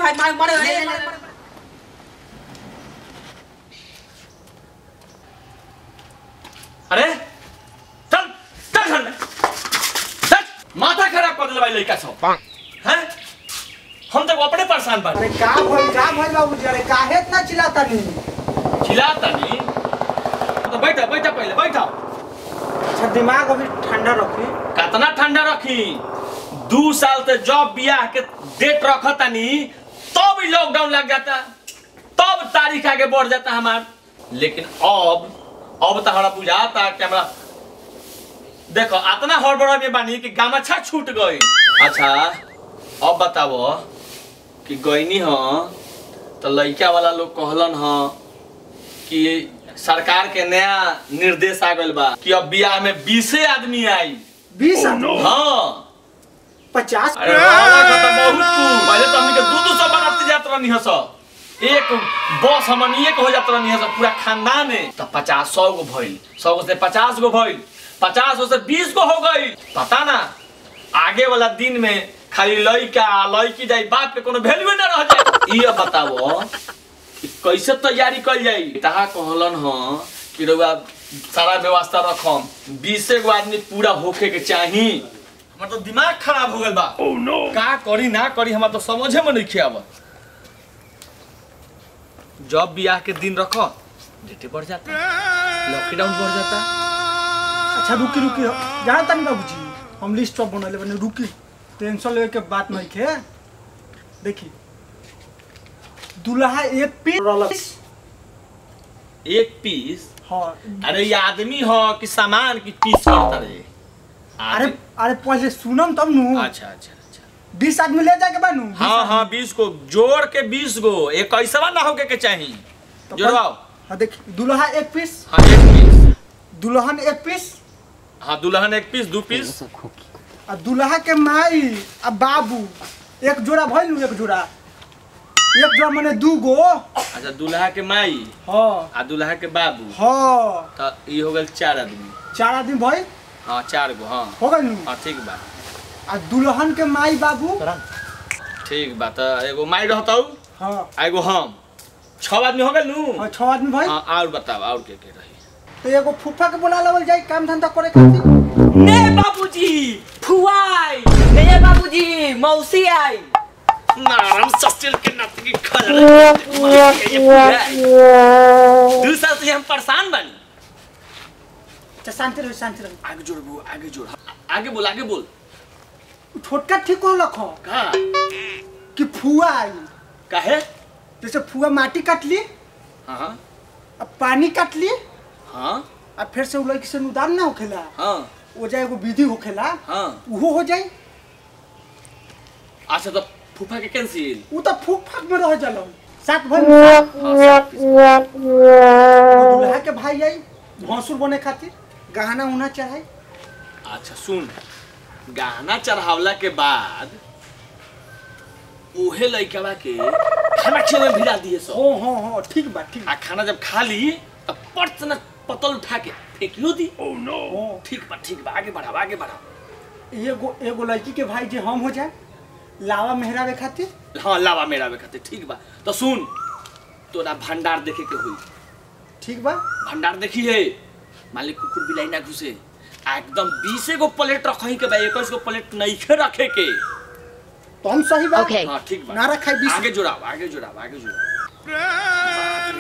मार मार मार ले, ले, ले, अरे चल चल घर में चल माथा खराब कर दिला भाई लड़का सब हैं हम तो अपने परेशान बानी अरे का भइल का भइल बाबूजी अरे काहे इतना चिल्लाता नहीं चिल्लाता नहीं तो बैठा बैठा पहले बैठा अच्छा दिमाग अभी ठंडा रखी कितना ठंडा रखी दू साल से जॉब बियाह के डेट रखतानी तब ही लॉकडाउन लग जाता तब तारीख आगे बढ़ जाता हमार लेकिन अब अब तो हमारा बुझाता कि हमारा देखो इतना हड़बड़ा में बानी कि गामछा छूट गई अच्छा अब बताओ कि गईनी ह तो लड़का वाला लोग कहलन ह कि सरकार के नया निर्देश आ गइल बा कि अब बियाह में बीसे आदमी आई बीस आदमी हाँ पचास अरे वाह, वाह, तो बहुत cool। पहले तो हमनी के दू दू सौ बनाते जात रहनी हस एक बस हमनी एक हो जात रहनी हस पूरा खानदान में तो पचास सौ गो भइल सौ गो से पचास गो भइल पचास गो से बीस गो हो गई पता ना आगे वाला दिन में खाली लड़का लड़की जाई बाप के कोनो वैल्यू ना रह जाए ये बताओ कि कैसे तैयारी कल जाई तहा कहलन ह कि रउआ सारा व्यवस्था रखम बीसे गो आदमी पूरा होखे के चाही हमार तो दिमाग खराब हो गइल बा oh, no. का करी ना करी हमार तो समझे में नहीं आवत जब बियाह के दिन रखो डेटे बढ़ जाता लॉकडाउन बढ़ जाता अच्छा रुकी रुकी जाना तानी बाबूजी हम लिस्ट सब बनले बने रुकी टेंशन लेवे के बात नहीं खे देखी दुल्हा एक पीस एक पीस हाँ अरे ये आदमी हो कि सामान की पीस करता रे अरे आदमी- अरे पहले सुनम तब नु अच्छा अच्छा अच्छा बीस आदमी ले जाके बानू हाँ हाँ बीस को जोड़ के बीस गो एक ऐसा ना होके के चाहिए तो जोड़वाओ हाँ देखी दुल्हा एक पीस हाँ एक पीस दुल्हन एक पीस हाँ दुल्हन एक पीस दू पीस आ दुल्हा के माई आ बाबू एक जोड़ा भइल नु एक जोड़ा एक जोड़ा माने दू गो अच्छा दुल्हा के माई हाँ आ दुल्हा के बाबू हाँ तो ये हो गल चार आदमी चार आदमी भइल हाँ चार गो हाँ हो गइल नु हाँ ठीक बा आ दुल्हन के माई बाबू ठीक बा तो एगो माई रहता हाँ आ एगो हम छह आदमी हो गए नू हाँ छह आदमी भइल हाँ और बताओ और के के रही तो एगो फूफा के बुला लेवल जाई काम धंधा करे खातिर ने बाबूजी फुआई ने बाबूजी मौसी आई नारायण सस्तिल के नतकी दू साल से हम परेशान बानी अच्छा शांति रहो शांति रहो आगे जोड़ बो आगे जोड़ आगे बोल आगे बोल छोटका ठीक हो लखो का कि फुआ आई काहे जैसे फुआ माटी काट ली हाँ हाँ अब पानी काट ली हाँ आ फिर से उ लड़की से अनुदान ना होखेला हाँ वो जाए एगो विधि होखेला हाँ उहो हो जाई अच्छा तो फूफा के कैंसिल उ तो फूक फाक में रह जाला सात भाई हाँ सात पीस। दुल्हा के भाई आई भौसुर बने खातिर गहना उना चढ़ाई अच्छा सुन गहना चढ़ावला के बाद ओहे लइकवा के खाना खिलावे में भिड़ा दिए सब हो हो हो ठीक बा ठीक आ खाना जब खा ली तब पट से ना पतल उठा के फेंकियो दी हो ठीक बा ठीक बा आगे बढ़ाओ आगे बढ़ाओ एगो एगो लड़की के भाई जे हम हो जाए लावा मेहरावे खातिर हाँ लावा मेरा बे खातिर ठीक बा तो सुन तोरा भंडार देखे के हुई ठीक बा भंडार देखी है मालिक कुकुर बिलाई ना घुसे आ एकदम बीसे गो प्लेट रखही के बा इक्कीस गो प्लेट नइखे रखे के तो हम सही बा Okay. हाँ ठीक बा ना रखाई बीस आगे जुड़ाओ आगे जुड़ाओ आगे जुड़ाओ बाप रे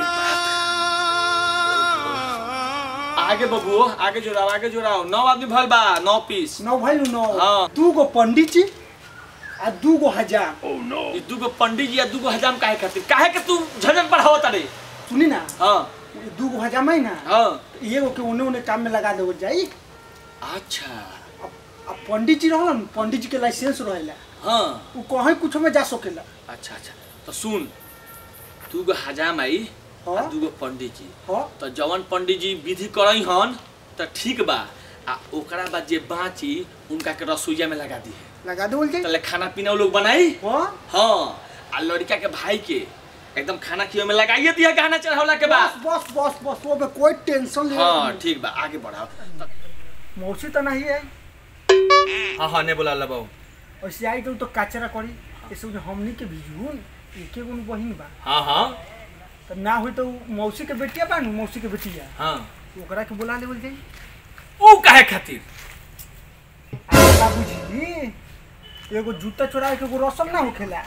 बाप। आगे बबुओ आगे जुड़ाओ आगे जुड़ाओ नौ आदमी भल बा नौ पीस नौ भाई नौ हाँ। दू गो पंडित जी आ दू गो हजार ई दूगो पंडित जी आ दूगो हजाम काहे खातिर काहे के तू झंझट बढ़ावो तारे सुनी ना हाँ ये दू गो हजार में ना हाँ तो एगो के उन्हें उन्हें काम में लगा देवल जाई अच्छा अब अब पंडित जी रहलन पंडित जी के लाइसेंस रहेला हाँ उ कहीं कुछ में जा सकेला अच्छा अच्छा तो सुन दूगो हजाम आई आ हाँ। दूगो पंडित जी हाँ तो जवन पंडित जी विधि करई हन तो ठीक बा आ ओकरा बाद जे बाँची उनका के रसोईया में लगा दी लगा देवल जाई तले खाना पीना वो लोग बनाई हाँ हाँ आ लड़का के भाई के एकदम खाना खियो में लगाइए दिया गाना चढ़ावला के बाद बस बस बस बस वो में कोई टेंशन ले हाँ ठीक बा आगे बढ़ाओ तो- मौसी तो नहीं है हाँ हाँ ने बोला बाबू ऐसे आई तो तो कचरा करी ऐसे उन्हें हमनी के भिजून एके गो बहिन बा हाँ हाँ तो ना हुई तो उ मौसी के बेटिया बा नु मौसी के बेटिया हाँ ओकरा के बुला लेवल जाई ऊ काहे खातिर अरे बाबूजी एगो जूता चोराए के एगो रसम ना होखेला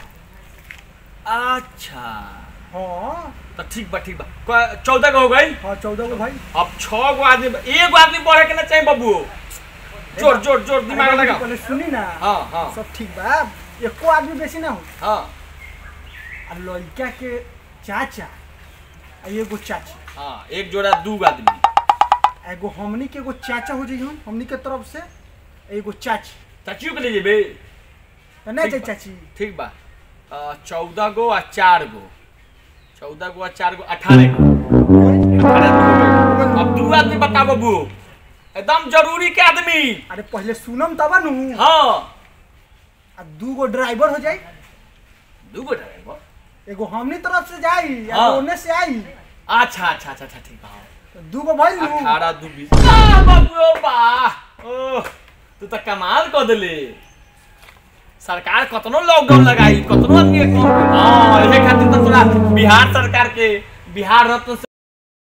अच्छा हाँ तो ठीक बा ठीक बा क- चौदह गो हो गई हाँ चौदह गो भाई अब छह गो आदमी एगो आदमी बढ़े के ना चाहिए बाबू जोर जोर जोर दिमाग अरे लगा बाबूजी, पहले सुनी ना हाँ हाँ सब ठीक बा एको आदमी बेसी ना हो हाँ आ लड़का के चाचा आ एगो चाची हाँ एक जोड़ा दू गो आदमी आ एगो हमनी के एगो चाचा हो जाइहन हमनी के तरफ से एगो चाची चाचियो के ले जेबे तो नहीं ठीक जाई बा। चाची ठीक बा चौदह गो आ चार गो चौदह गो आ चार गो अठारह गो अठारह गो हो गइल। अब दू आदमी बता बाबू एकदम जरूरी के आदमी अरे पहले सुनम तब नु हाँ आ दू गो ड्राइवर हो जाई दू गो ड्राइवर एगो हमनी तरफ से जाई आ हाँ। ओने से आई अच्छा अच्छा अच्छा अच्छा ठीक बा हाँ। तो दू गो भइल नु अठारह दू बीस आ, बाबू ओ बा ओ तू तो कमाल कर दिले सरकार कतनो लॉकडाउन लगाई कतनो आदमी के कम हाँ एहे खातिर तो तोरा बिहार सरकार के बिहार रत्न से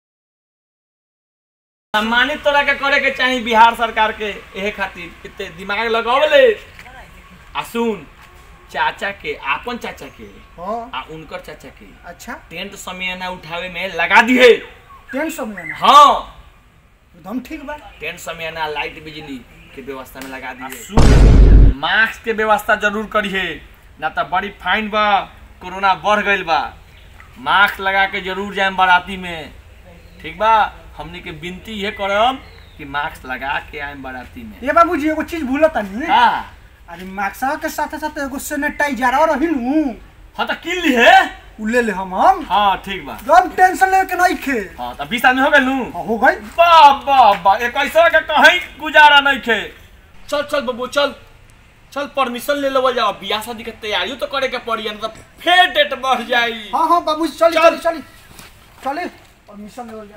सम्मानित तोरा के करे के चाही बिहार सरकार के एहे खातिर इतने दिमाग लगावले आ सुन चाचा के आपन चाचा के हाँ आ उनकर चाचा के अच्छा टेंट समियाना उठावे में लगा दिए टेंट समय ना हाँ एकदम ठीक बा टेंट समियाना लाइट बिजली के व्यवस्था में लगा दिए मास्क के व्यवस्था जरूर करिए ना तो बड़ी फाइन बा कोरोना बढ़ गईल बा मास्क लगा के जरूर जाए बाराती में ठीक बा हमनी के विनती ये करम कि मास्क लगा के आए बाराती में ये बाबूजी एगो चीज भूलत नहीं हाँ अरे माक्सा के साथे साथे एगो सैनिटाइजर और रही नु हाँ तो किन ली है उ ले ले हम हम हाँ ठीक बा एकदम टेंशन लेके नहीं खे हाँ तो बीस आदमी हो गए नू हाँ, हो गई वाह वाह वाह एक ऐसा के कहीं गुजारा नहीं खे चल चल बबू चल चल परमिशन ले लो जाओ बियाह शादी के तैयारी तो करे के पड़ी नहीं तो फिर डेट बढ़ जाई हाँ हाँ बाबूजी चली चल। चली चली चली परमिशन ले